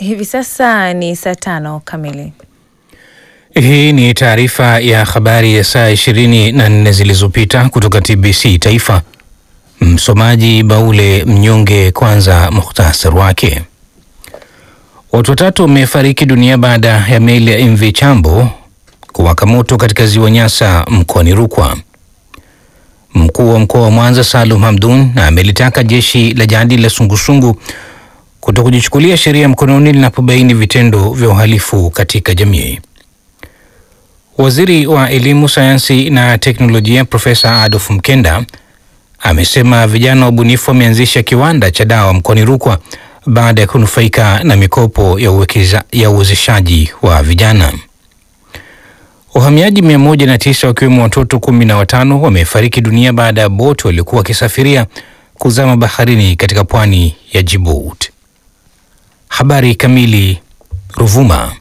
Hivi sasa ni saa tano kamili. Hii ni taarifa ya habari ya saa ishirini na nne zilizopita kutoka TBC Taifa. Msomaji Baule Mnyonge. Kwanza muhtasari wake. Watu watatu wamefariki dunia baada ya meli ya MV Chambo kuwaka moto katika ziwa Nyasa mkoani Rukwa. Mkuu wa mkoa wa Mwanza Salum Hamdun amelitaka jeshi la jadi la sungusungu kuto kujichukulia sheria mkononi linapobaini vitendo vya uhalifu katika jamii. Waziri wa Elimu, Sayansi na Teknolojia Profesa Adolf Mkenda amesema vijana wabunifu wameanzisha kiwanda cha dawa mkoani Rukwa baada ya kunufaika na mikopo ya uwekeza, ya uwezeshaji wa vijana. Wahamiaji 109 wakiwemo watoto kumi na watano wamefariki dunia baada ya boti waliokuwa wakisafiria kuzama baharini katika pwani ya Djibouti. Habari kamili. Ruvuma,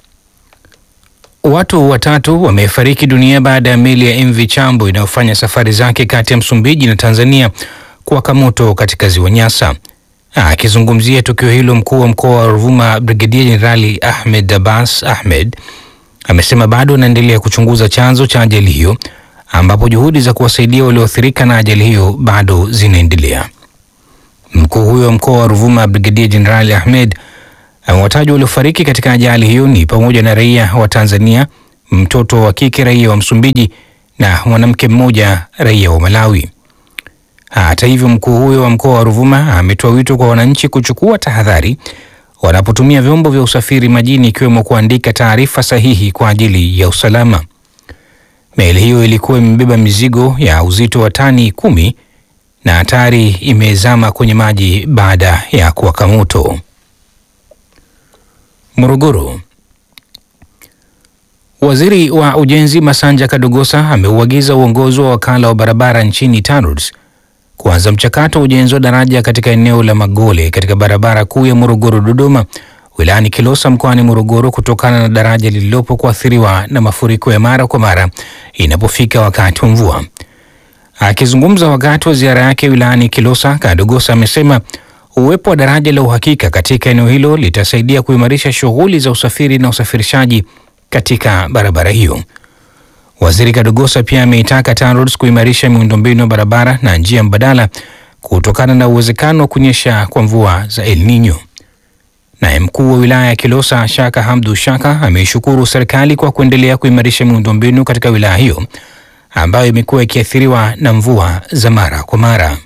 watu watatu wamefariki dunia baada ya meli ya MV Chambo inayofanya safari zake kati ya Msumbiji na Tanzania kuwaka moto katika ziwa Nyasa. Akizungumzia tukio hilo, mkuu wa mkoa wa Ruvuma Brigedia Jenerali Ahmed Abbas Ahmed amesema bado anaendelea kuchunguza chanzo cha ajali hiyo, ambapo juhudi za kuwasaidia walioathirika na ajali hiyo bado zinaendelea. Mkuu huyo wa mkoa wa Ruvuma Brigedia Jenerali Ahmed amewataja waliofariki katika ajali hiyo ni pamoja na raia wa Tanzania, mtoto wa kike raia wa Msumbiji na mwanamke mmoja raia wa Malawi. Hata hivyo, mkuu huyo wa mkoa wa Ruvuma ametoa wito kwa wananchi kuchukua tahadhari wanapotumia vyombo vya usafiri majini, ikiwemo kuandika taarifa sahihi kwa ajili ya usalama. Meli hiyo ilikuwa imebeba mizigo ya uzito wa tani kumi na hatari imezama kwenye maji baada ya kuwaka moto. Morogoro. Waziri wa Ujenzi Masanja Kadogosa ameuagiza uongozi wa wakala wa barabara nchini TANROADS kuanza mchakato wa ujenzi wa daraja katika eneo la Magole katika barabara kuu ya Morogoro Dodoma wilayani Kilosa mkoani Morogoro kutokana na daraja lililopo kuathiriwa na mafuriko ya mara kwa mara inapofika wakati wa mvua. Akizungumza wakati wa ziara yake wilayani Kilosa, Kadogosa amesema uwepo wa daraja la uhakika katika eneo hilo litasaidia kuimarisha shughuli za usafiri na usafirishaji katika barabara hiyo. Waziri Kadogosa pia ameitaka TANROADS kuimarisha miundombinu ya barabara na njia mbadala kutokana na uwezekano wa kunyesha kwa mvua za El Nino. Naye mkuu wa wilaya ya Kilosa Shaka Hamdu Shaka ameishukuru serikali kwa kuendelea kuimarisha miundombinu katika wilaya hiyo ambayo imekuwa ikiathiriwa na mvua za mara kwa mara.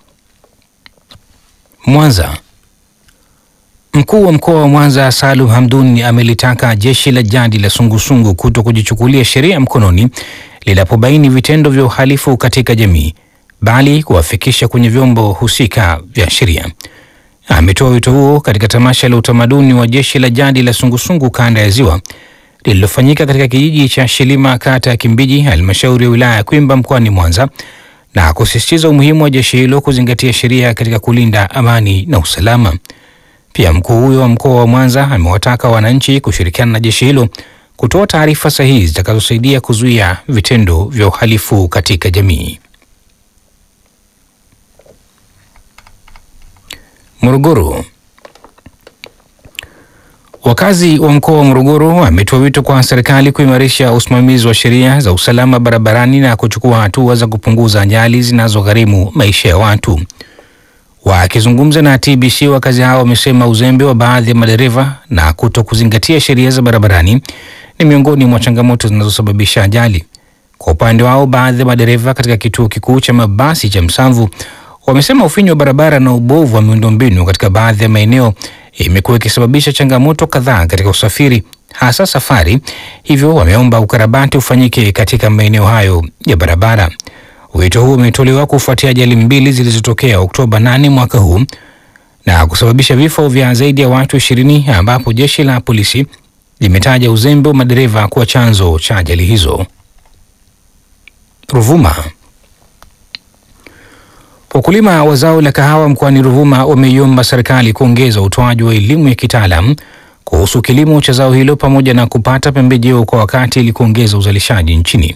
Mwanza. Mkuu wa mkoa wa Mwanza Salum Hamdun amelitaka jeshi la jadi la sungusungu kuto kujichukulia sheria mkononi linapobaini vitendo vya uhalifu katika jamii, bali kuwafikisha kwenye vyombo husika vya sheria. Ametoa wito huo katika tamasha la utamaduni wa jeshi la jadi la sungusungu kanda ya Ziwa lililofanyika katika kijiji cha Shilima, kata ya Kimbiji, halmashauri ya wilaya ya Kwimba mkoani Mwanza, na kusisitiza umuhimu wa jeshi hilo kuzingatia sheria katika kulinda amani na usalama. Pia mkuu huyo wa mkoa wa Mwanza amewataka wananchi kushirikiana na jeshi hilo kutoa taarifa sahihi zitakazosaidia kuzuia vitendo vya uhalifu katika jamii. Morogoro. Wakazi wa mkoa wa Morogoro wametoa wito kwa serikali kuimarisha usimamizi wa sheria za usalama barabarani na kuchukua hatua za kupunguza ajali zinazogharimu maisha ya watu. Wakizungumza na TBC, wakazi hao wamesema uzembe wa baadhi ya madereva na kuto kuzingatia sheria za barabarani ni miongoni mwa changamoto zinazosababisha ajali. Kwa upande wao, baadhi ya madereva katika kituo kikuu cha mabasi cha Msamvu wamesema ufinyu wa barabara na ubovu wa miundombinu katika baadhi ya maeneo imekuwa ikisababisha changamoto kadhaa katika usafiri, hasa safari. Hivyo wameomba ukarabati ufanyike katika maeneo hayo ya barabara. Wito huu umetolewa kufuatia ajali mbili zilizotokea Oktoba 8 mwaka huu na kusababisha vifo vya zaidi ya watu ishirini ambapo jeshi la polisi limetaja uzembe wa madereva kuwa chanzo cha ajali hizo. Ruvuma. Wakulima wa zao la kahawa mkoani Ruvuma wameiomba serikali kuongeza utoaji wa elimu ya kitaalam kuhusu kilimo cha zao hilo pamoja na kupata pembejeo kwa wakati ili kuongeza uzalishaji nchini.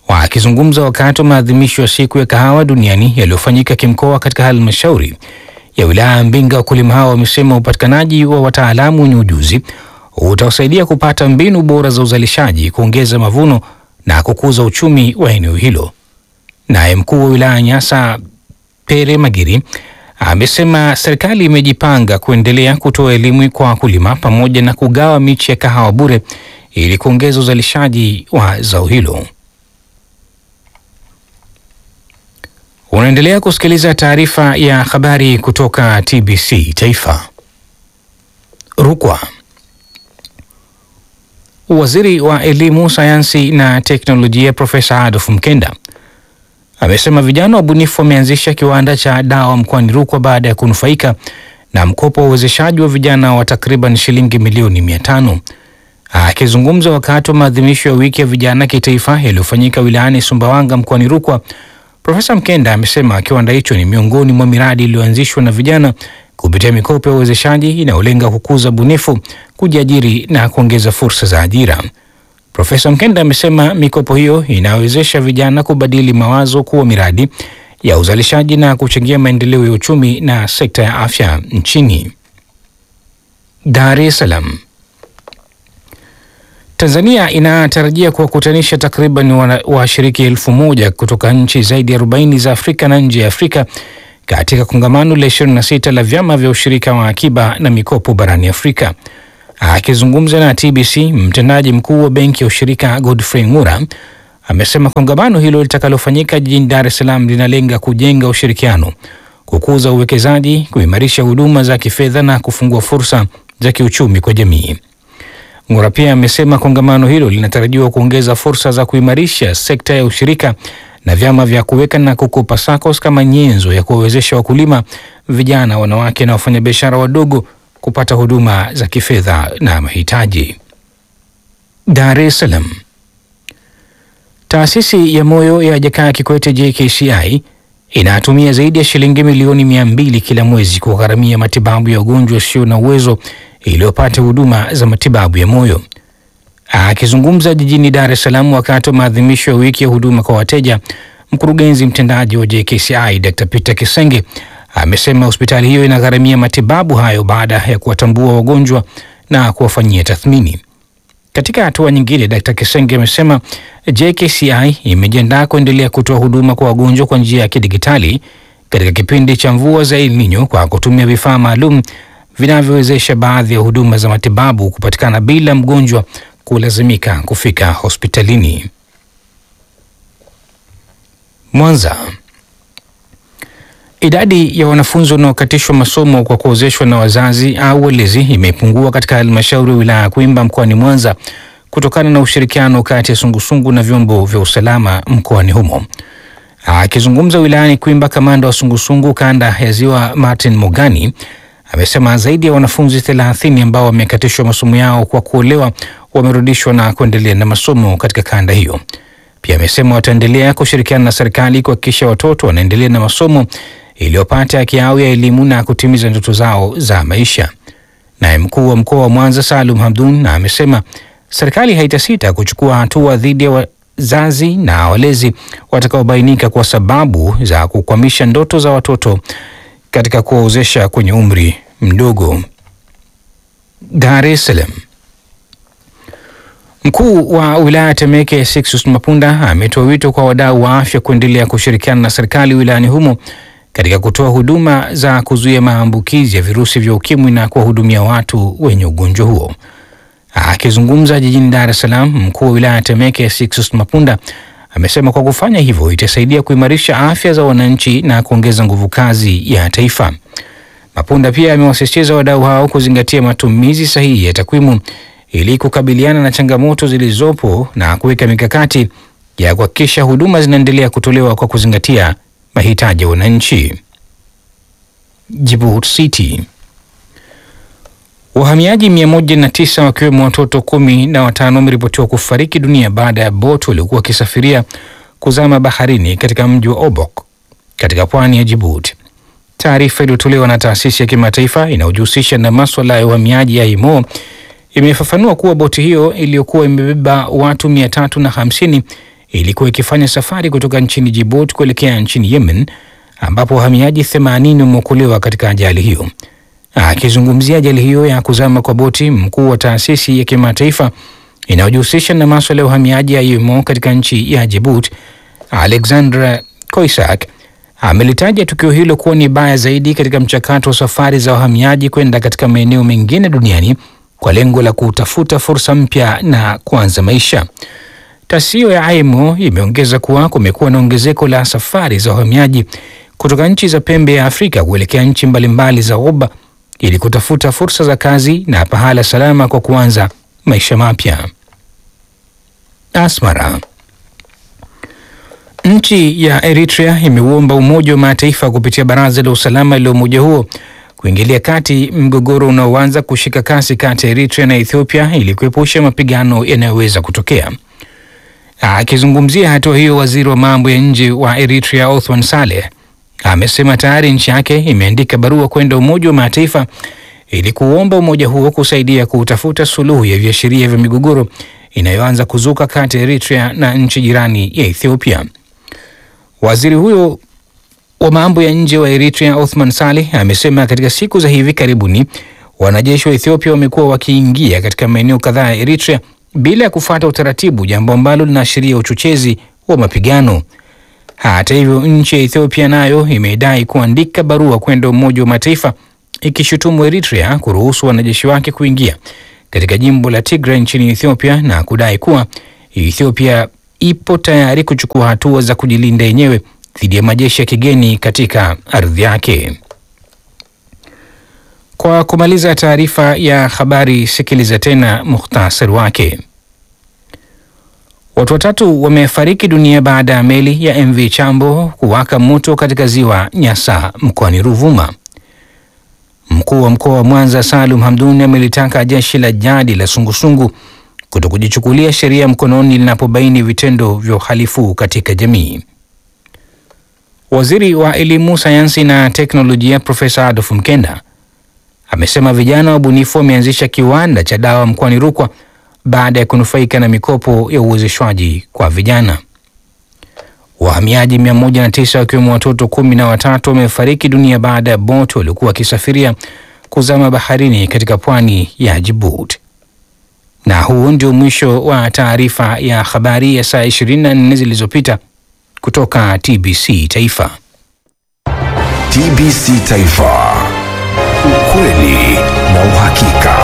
Wakizungumza wakati wa maadhimisho ya siku ya kahawa duniani yaliyofanyika kimkoa katika halmashauri ya wilaya ya Mbinga, wakulima hao wamesema upatikanaji wa wataalamu wenye ujuzi utawasaidia kupata mbinu bora za uzalishaji, kuongeza mavuno na kukuza uchumi wa eneo hilo. Naye mkuu wa wilaya Nyasa Pere Magiri amesema serikali imejipanga kuendelea kutoa elimu kwa wakulima pamoja na kugawa miche ya kahawa bure ili kuongeza uzalishaji wa zao hilo. Unaendelea kusikiliza taarifa ya habari kutoka TBC Taifa. Rukwa. Waziri wa Elimu, Sayansi na Teknolojia Profesa Adolf Mkenda amesema vijana wabunifu wameanzisha kiwanda cha dawa mkoani Rukwa baada ya kunufaika na mkopo wa uwezeshaji wa vijana wa takriban shilingi milioni mia tano. Akizungumza wakati wa maadhimisho ya wiki ya vijana kitaifa yaliyofanyika wilayani Sumbawanga mkoani Rukwa, Profesa Mkenda amesema kiwanda hicho ni miongoni mwa miradi iliyoanzishwa na vijana kupitia mikopo ya uwezeshaji inayolenga kukuza bunifu, kujiajiri na kuongeza fursa za ajira. Profesa Mkenda amesema mikopo hiyo inawezesha vijana kubadili mawazo kuwa miradi ya uzalishaji na kuchangia maendeleo ya uchumi na sekta ya afya nchini. Dar es Salaam. Tanzania inatarajia kuwakutanisha takriban washiriki elfu moja kutoka nchi zaidi ya 40 za Afrika na nje ya Afrika katika kongamano la 26 la vyama vya ushirika wa akiba na mikopo barani Afrika. Akizungumza na TBC, mtendaji mkuu wa benki ya ushirika Godfrey Ngura amesema kongamano hilo litakalofanyika jijini Dar es Salaam linalenga kujenga ushirikiano, kukuza uwekezaji, kuimarisha huduma za kifedha na kufungua fursa za kiuchumi kwa jamii. Ngura pia amesema kongamano hilo linatarajiwa kuongeza fursa za kuimarisha sekta ya ushirika na vyama vya kuweka na kukopa SACCOS kama nyenzo ya kuwawezesha wakulima, vijana, wanawake na wafanyabiashara wadogo kupata huduma za kifedha na mahitaji. Dar es Salaam. Taasisi ya moyo ya Jakaya Kikwete JKCI inatumia zaidi ya shilingi milioni mia mbili kila mwezi kugharamia matibabu ya wagonjwa wasio na uwezo iliyopata huduma za matibabu ya moyo. Akizungumza jijini Dar es Salaam wakati wa maadhimisho ya wiki ya huduma kwa wateja, mkurugenzi mtendaji wa JKCI Dr. Peter Kisenge amesema hospitali hiyo inagharamia matibabu hayo baada ya kuwatambua wagonjwa na kuwafanyia tathmini. Katika hatua nyingine, Dr. Kisenge amesema JKCI imejiandaa kuendelea kutoa huduma kwa wagonjwa kwa njia ya kidigitali katika kipindi cha mvua za El Nino kwa kutumia vifaa maalum vinavyowezesha baadhi ya huduma za matibabu kupatikana bila mgonjwa kulazimika kufika hospitalini. Mwanza. Idadi ya wanafunzi wanaokatishwa masomo kwa kuozeshwa na wazazi au walezi imepungua katika halmashauri ya wilaya ya Kwimba mkoani Mwanza kutokana na ushirikiano kati ya sungusungu na vyombo vya usalama mkoani humo. Akizungumza wilayani Kwimba, kamanda wa sungusungu kanda ya Ziwa Martin Mogani amesema zaidi ya wanafunzi 30 ambao wamekatishwa masomo yao kwa kuolewa wamerudishwa na kuendelea na masomo katika kanda hiyo. Pia amesema wataendelea kushirikiana na serikali kuhakikisha watoto wanaendelea na masomo iliyopata haki yao ya elimu na kutimiza ndoto zao za maisha. Naye mkuu wa mkoa wa Mwanza Salum Hamdun na amesema serikali haitasita kuchukua hatua dhidi ya wazazi na walezi watakaobainika kwa sababu za kukwamisha ndoto za watoto katika kuwaozesha kwenye umri mdogo. Dar es Salaam. Mkuu wa wilaya Temeke Sixtus Mapunda ametoa wito kwa wadau wa afya kuendelea kushirikiana na serikali wilayani humo katika kutoa huduma za kuzuia maambukizi ya virusi vya ukimwi na kuwahudumia watu wenye ugonjwa huo. Akizungumza jijini Dar es Salaam, mkuu wa wilaya Temeke Sixtus Mapunda amesema kwa kufanya hivyo itasaidia kuimarisha afya za wananchi na kuongeza nguvu kazi ya taifa. Mapunda pia amewasisitiza wadau hao kuzingatia matumizi sahihi ya takwimu ili kukabiliana na changamoto zilizopo na kuweka mikakati ya kuhakikisha huduma zinaendelea kutolewa kwa kuzingatia mahitaji ya wananchi. Djibouti City. Wahamiaji 109 wakiwemo watoto kumi na watano wameripotiwa kufariki dunia baada ya boti waliokuwa wakisafiria kuzama baharini katika mji wa Obok katika pwani ya Djibouti. Taarifa iliyotolewa na taasisi ya kimataifa inayojihusisha na maswala ya uhamiaji ya IMO imefafanua kuwa boti hiyo iliyokuwa imebeba watu mia tatu na hamsini ilikuwa ikifanya safari kutoka nchini Djibouti kuelekea nchini Yemen ambapo wahamiaji 80 wameokolewa katika ajali hiyo. Akizungumzia ajali hiyo ya kuzama kwa boti, mkuu wa taasisi ya kimataifa inayojihusisha na maswala ya uhamiaji IMO katika nchi ya Djibouti, Alexandra Koisak amelitaja tukio hilo kuwa ni baya zaidi katika mchakato wa safari za wahamiaji kwenda katika maeneo mengine duniani kwa lengo la kutafuta fursa mpya na kuanza maisha. Taasisi hiyo ya IMO imeongeza kuwa kumekuwa na ongezeko la safari za wahamiaji kutoka nchi za pembe ya Afrika kuelekea nchi mbalimbali za Ghuba ili kutafuta fursa za kazi na pahala salama kwa kuanza maisha mapya. Asmara. Nchi ya Eritrea imeuomba Umoja wa Mataifa kupitia Baraza la Usalama la umoja huo kuingilia kati mgogoro unaoanza kushika kasi kati ya Eritrea na Ethiopia ili kuepusha mapigano yanayoweza kutokea. Akizungumzia hatua hiyo, waziri wa mambo ya nje wa Eritrea Othman Saleh amesema tayari nchi yake imeandika barua kwenda Umoja wa Mataifa ili kuomba umoja huo kusaidia kutafuta suluhu ya viashiria vya migogoro inayoanza kuzuka kati ya Eritrea na nchi jirani ya Ethiopia. Waziri huyo wa mambo ya nje wa Eritrea Othman Saleh amesema katika siku za hivi karibuni wanajeshi wa Ethiopia wamekuwa wakiingia katika maeneo kadhaa ya Eritrea bila ya kufuata utaratibu, jambo ambalo linaashiria uchochezi wa mapigano. Hata hivyo, nchi ya Ethiopia nayo imedai kuandika barua kwenda Umoja wa Mataifa ikishutumu Eritrea kuruhusu wanajeshi wake kuingia katika jimbo la Tigray nchini Ethiopia na kudai kuwa Ethiopia ipo tayari kuchukua hatua za kujilinda yenyewe dhidi ya majeshi ya kigeni katika ardhi yake. Kwa kumaliza taarifa ya habari, sikiliza tena muhtasari wake. Watu watatu wamefariki dunia baada ya meli ya MV Chambo kuwaka moto katika ziwa Nyasa mkoani Ruvuma. Mkuu wa mkoa wa Mwanza Salum Hamduni amelitaka jeshi la jadi la sungusungu kuto kujichukulia sheria mkononi linapobaini vitendo vya uhalifu katika jamii. Waziri wa Elimu, Sayansi na Teknolojia Profesa Adolf Mkenda amesema vijana wabunifu wameanzisha kiwanda cha dawa mkoani Rukwa baada ya kunufaika na mikopo ya uwezeshwaji kwa vijana. Wahamiaji 109 wakiwemo watoto kumi na watatu wamefariki dunia baada ya boti waliokuwa wakisafiria kuzama baharini katika pwani ya Djibouti. Na huu ndio mwisho wa taarifa ya habari ya saa 24 zilizopita kutoka TBC Taifa. TBC Taifa, ukweli na uhakika.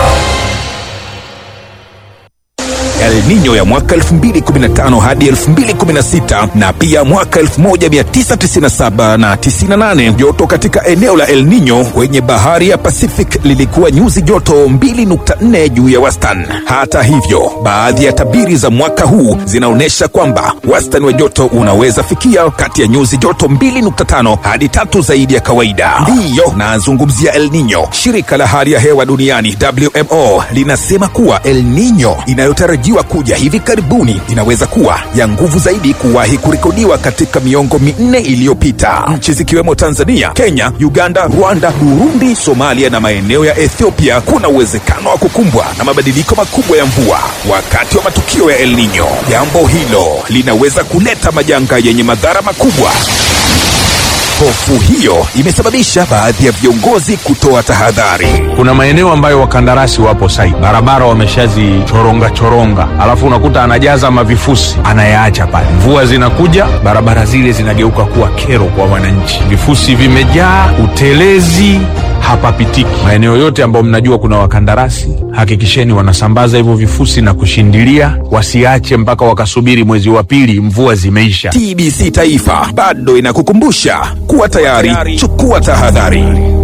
El Nino ya mwaka 2015 hadi 2016 na pia mwaka 1997 na 98. Joto katika eneo la El Nino kwenye bahari ya Pacific lilikuwa nyuzi joto 2.4 juu ya wastani. Hata hivyo, baadhi ya tabiri za mwaka huu zinaonyesha kwamba wastani wa joto unaweza fikia kati ya nyuzi joto 2.5 hadi tatu zaidi ya kawaida. Ndiyo nazungumzia El Nino. Shirika la hali ya hewa duniani WMO linasema kuwa El Nino inayotarajiwa kuja hivi karibuni inaweza kuwa ya nguvu zaidi kuwahi kurekodiwa katika miongo minne iliyopita. Nchi zikiwemo Tanzania, Kenya, Uganda, Rwanda, Burundi, Somalia na maeneo ya Ethiopia kuna uwezekano wa kukumbwa na mabadiliko makubwa ya mvua wakati wa matukio ya El Nino. Jambo hilo linaweza kuleta majanga yenye madhara makubwa. Hofu hiyo imesababisha baadhi ya viongozi kutoa tahadhari. Kuna maeneo ambayo wakandarasi wapo site, barabara wameshazichoronga choronga, alafu unakuta anajaza mavifusi anayaacha pale. Mvua zinakuja, barabara zile zinageuka kuwa kero kwa wananchi, vifusi vimejaa, utelezi hapapitiki. Maeneo yote ambayo mnajua kuna wakandarasi, hakikisheni wanasambaza hivyo vifusi na kushindilia, wasiache mpaka wakasubiri mwezi wa pili mvua zimeisha. TBC Taifa bado inakukumbusha kuwa tayari, chukua tahadhari.